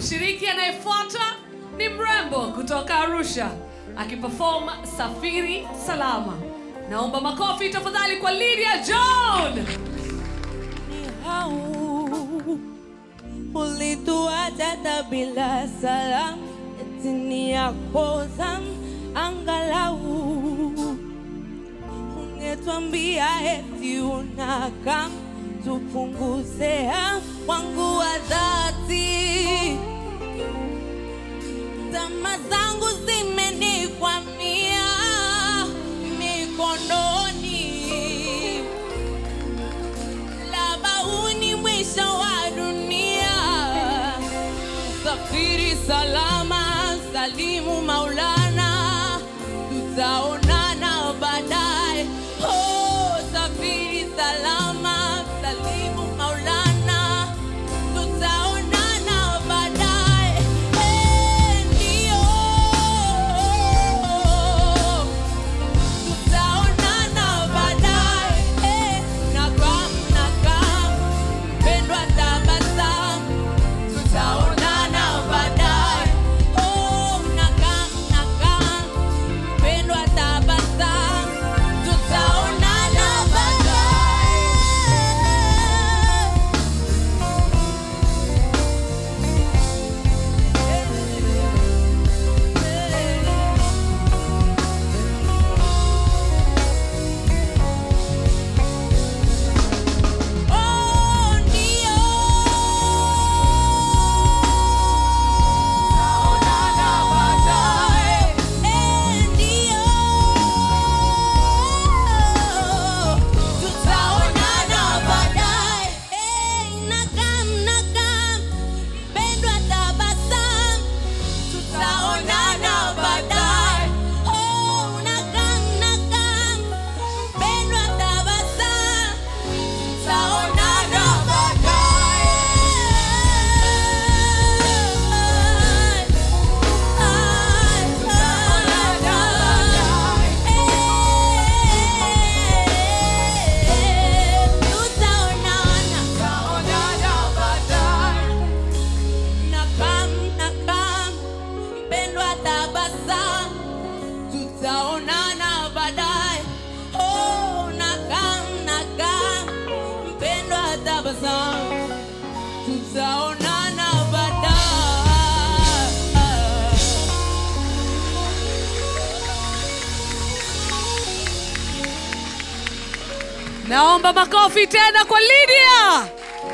Mshiriki anayefuata ni mrembo kutoka Arusha akiperform Safiri Salama. Naomba makofi tafadhali kwa Lydia John. ulituacha hata bila salamu, eti ni yako zamu, angalau ungetwambia eti unakam tupunguze wangu wa dhati. Tama zangu zimenikwamia mikononi labda huu ni mwisho wa dunia. Safiri salama, salimu Maulana, tutaonana baadaye. Oh, safiri salama, salimu Maulana, tutaonana baadaye. Eh, ndio. Tutaonana baadaye, eh, nakam, nakam, mpendwa tabasamu. Tutaonana baadaye, oh, nakam, nakam, mpendwa tabasamu. Tutaonana baadaye. Oh, ndio. Tutaonana baadaye. Eh, ndio. Tutaonana baadaye. Eh, nakam, nakam, mpendwa tabasamu. Tutaonana baadaye. Oh, nakam, nakam, mpendwa tabasamu. Tutaonana baadaye. Tutaonana baadaye. Nakam, nakam, mpendwa tabasamu. Tutaonana baadaye. Oh, nakam, nakam, mpendwa tabasamu. Tutaonana baadaye. Naomba makofi tena kwa Lydia.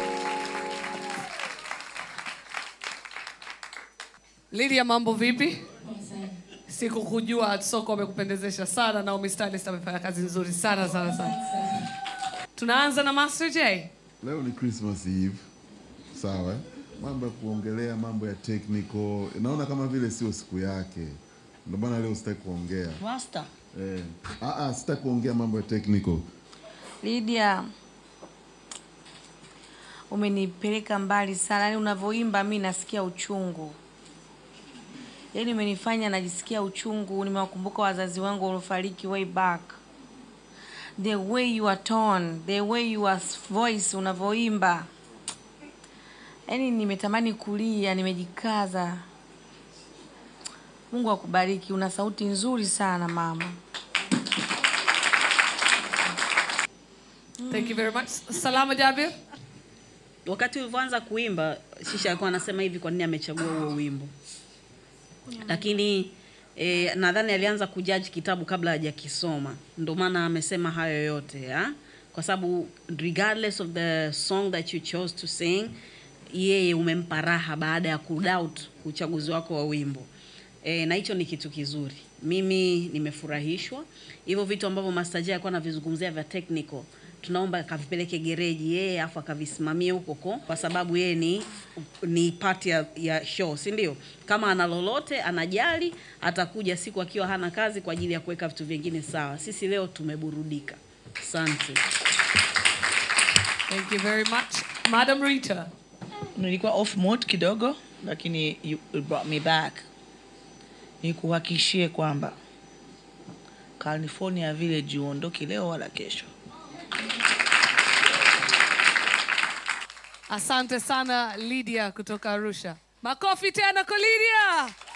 Lydia, mambo vipi? Sikukujua, soko amekupendezesha sana. Naomi Stylist amefanya kazi nzuri sana sana sana. Tunaanza na Master J. Leo ni Christmas Eve, sawa? eh? Mambo ya kuongelea mambo ya technical, naona kama vile sio siku yake, ndio maana leo sitaki kuongea Master. eh. Ah, ah, sitaki kuongea mambo ya technical. Lydia, umenipeleka mbali sana. Yaani unavyoimba mi nasikia uchungu, yaani umenifanya najisikia uchungu. Nimewakumbuka wazazi wangu waliofariki way back. The way you are tone, the way your voice unavyoimba, yaani nimetamani kulia, nimejikaza. Mungu akubariki, una sauti nzuri sana mama. Thank you very much. Salama Jabir. wakati ulivyoanza kuimba shisha alikuwa anasema hivi kwa nini amechagua huo wimbo lakini e, nadhani alianza kujaji kitabu kabla hajakisoma ndio maana amesema hayo yote ya? kwa sababu regardless of the song that you chose to sing yeye umempa raha baada ya kudoubt uchaguzi wako wa wimbo e, na hicho ni kitu kizuri mimi nimefurahishwa hivyo vitu ambavyo Master J alikuwa anavizungumzia vya technical tunaomba akavipeleke gereji yeye afu akavisimamie huko ko kwa sababu yeye ni ni part ya, ya show si ndio kama ana lolote anajali atakuja siku akiwa hana kazi kwa ajili ya kuweka vitu vingine sawa sisi leo tumeburudika asante Thank you very much. Madam Rita. nilikuwa off mode kidogo lakini you you brought me back nikuhakishie kwamba california village uondoki leo wala kesho Asante sana Lydia kutoka Arusha. Makofi tena kwa Lydia.